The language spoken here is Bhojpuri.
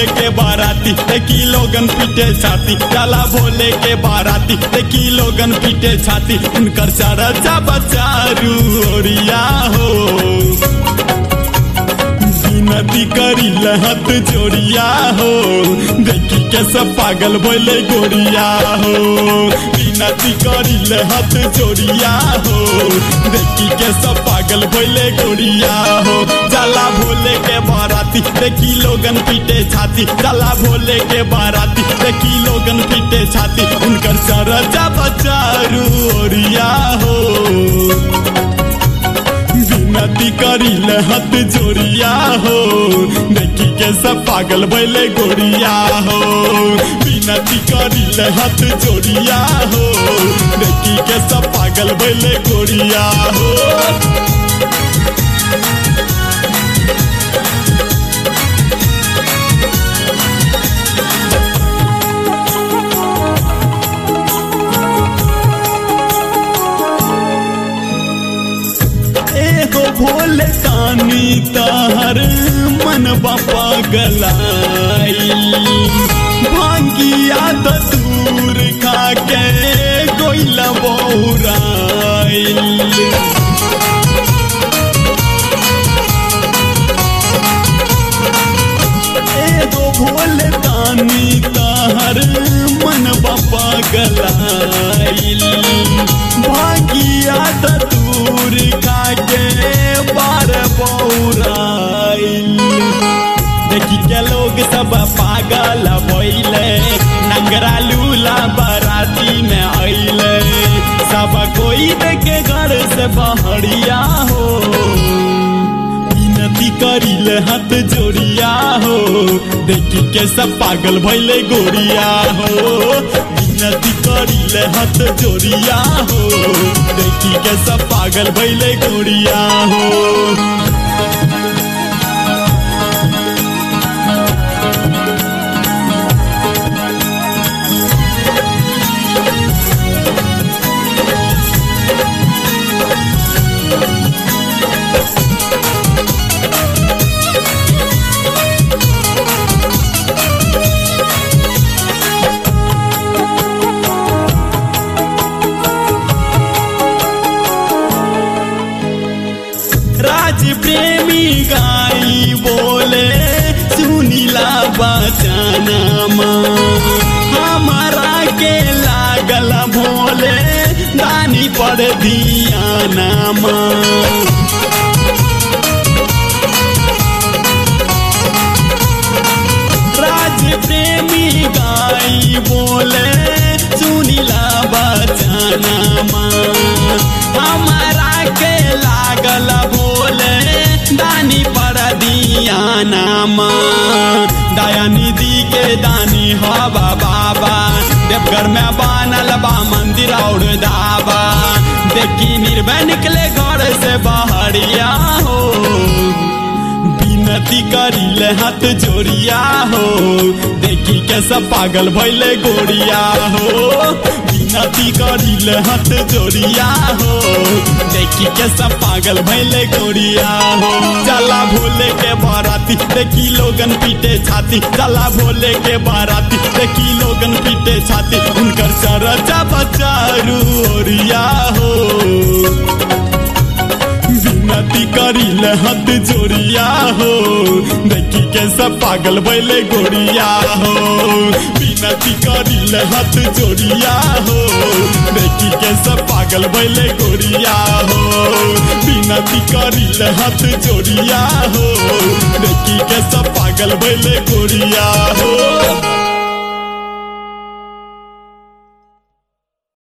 भोले के बाराती देखी लोगन पीटे छाती चला भोले के बाराती देखी लोगन पीटे छाती उनकर चरचा बचारू ओरिया हो नदी करी लहत जोड़िया हो देखी के सब पागल बोले गोरिया हो नदी करी लहत जोड़िया हो देखी के सब पागल बोले गोरिया हो जला भोले के बाराती देखी लोगन पीटे छाती जला भोले के बाराती देखी लोगन पीटे छाती उनकर सरजा बचारू ओरिया हो नदी करी लहत जोड़िया हो देखी के सब पागल भैले गोरिया हो बिनती करी लहत जोड़िया हो देखी के सब पागल भैले गोरिया हो एगो भोले कानी तार मन बापा गलाई भांगिया दूर खा के गोइला बहुराइल एगो भोले तानी तार मन बापा गलाइल भागिया दूर खाके बार बौराइल देखी के लोग सब पागल भइले नंगरा लूला बाराती में अइले सब कोई देखे घर से बहरिया हो विनती करिले हाथ जोड़िया हो देखी के सब पागल भइले गोरिया हो विनती करिले हाथ जोड़िया हो देखी के सब पागल भइले गोरिया हो राज प्रेमी गाई बोले सुनीला बचाना हमारा के लागल भोले दानी पर दिया नामा राज प्रेमी गाई बोले सुनीला बचाना हमारा के लागल भोले दानी पर दिया नाम दया निधि के दानी हवा बाबा देवघर में बनल बा मंदिर और धाबा देखी निर्भय निकले घर से बहरिया हो विनती करिले हाथ जोड़िया हो देखी के सब पागल भैले गोरिया हो विनती करिले हाथ जोड़िया हो देखी के सब पागल भैले गोरिया हो चला भोले के बाराती देखी लोगन पीटे छाती चला भोले के बाराती देखी लोगन पीटे छाती उनकर चरचा बचारू ओरिया हो विनती करिले हाथ जोड़िया हो देखी के सब पागल बैले गोरिया हो विनती करिले हाथ जोड़िया हो देखी के सब पागल बैले गोरिया हो विनती करिले हाथ जोड़िया हो देखी के सब पागल बैले गोरिया हो